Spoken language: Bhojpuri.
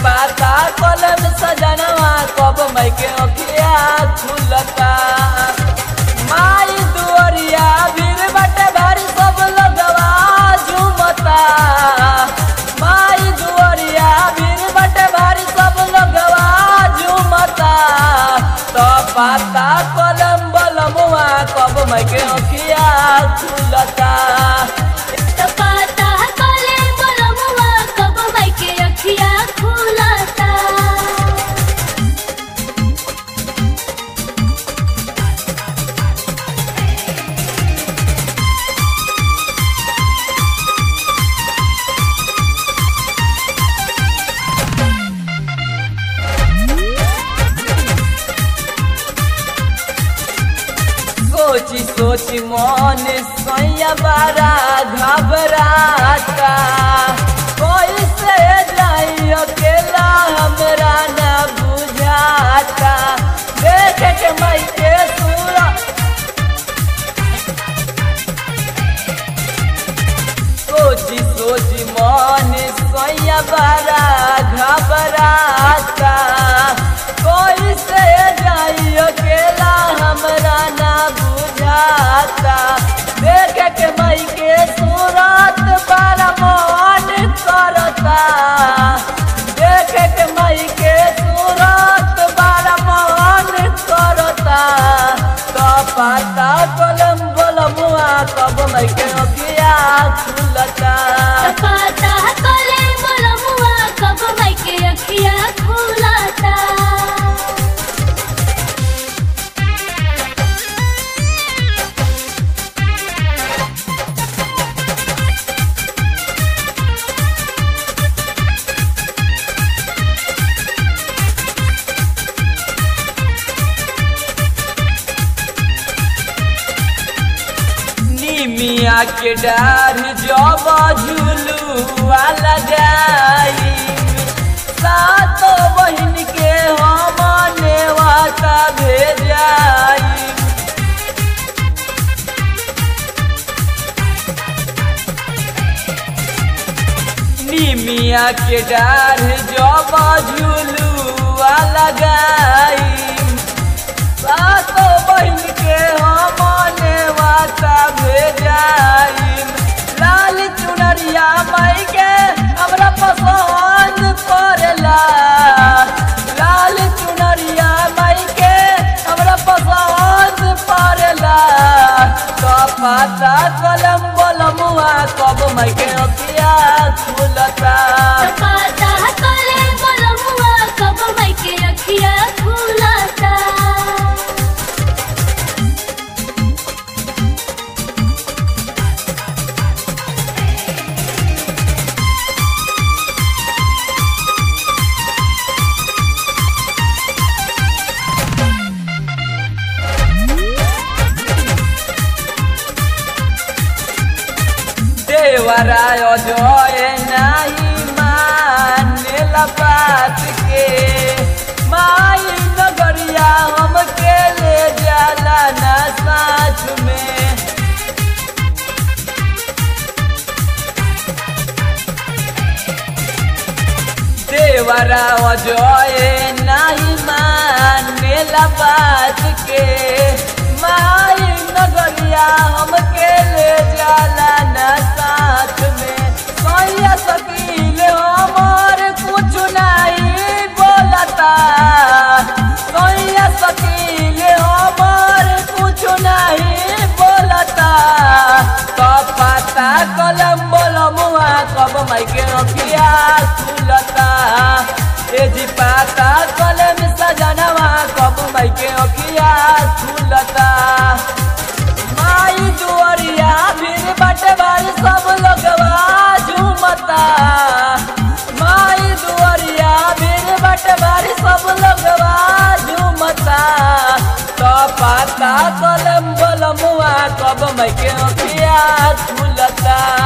पाता कलम सजनवा कब मई के अखिया खुलता माई दुअरिया भीड़ बटे भारी सब लगवा झूमता माई दुअरिया भीड़ बटे भारी सब लगवा झूमता तो पाता कलम बलमुआ कब मई के अखिया खुलता तपाता कले बलमुआ कब माई के अखिया खुलता सोची सोची मन सैया बारा घबराता कोई से जाई अकेला हमरा ना बुझाता देख के मई के सूरा सोची सोची मन सैया बारा घबराता कोई से जाई अकेला हमरा ना बुझाता देख के मई के सूरत बारा मन करता देख के मई के सूरत बारा मन करता तो पाता कलम बलमुआ कब मई के अखिया खुलता तपाता कले बलमुआ कब माई के अखिया खुलता निमिया के डार जब झुलुआ लगाई सातो बहिन के हम नेवाता भेजाई निमिया के डार जब झुलुआ लगाई सातो बहिन के हम नेवाता भेजाई लाल चुनरिया माई के हमरा पसंद पड़ेला लाल चुनरिया माई के हमरा पसंद पड़ेला तो पाता कलम बलमुआ कब माई के अखिया खुलता तपाता कले बलमुआ कब माई के अखिया खुलता देवराय जय नाही मानेला बात के माई नगरिया हमके ले जाला ना साथ में देवरा जय नाही मानेला बात के माई नगरिया हमके ले जाला ना साथ में सैया सकील हमार कुछ नहीं बोलता सैया सकील हमार कुछ नहीं बोलता तो पता कलम बोलमुआ कब माई के अखिया खुलता ए जी पाता कलम सजनवा कब माई के अखिया खुलता माई दुअरिया फिर बटे बारी सब लोगवा झूमता माई दुअरिया फिर बटे बारी सब लोगवा झूमता तो पाता कलम बलमुआ कब मैं के अखिया खुलता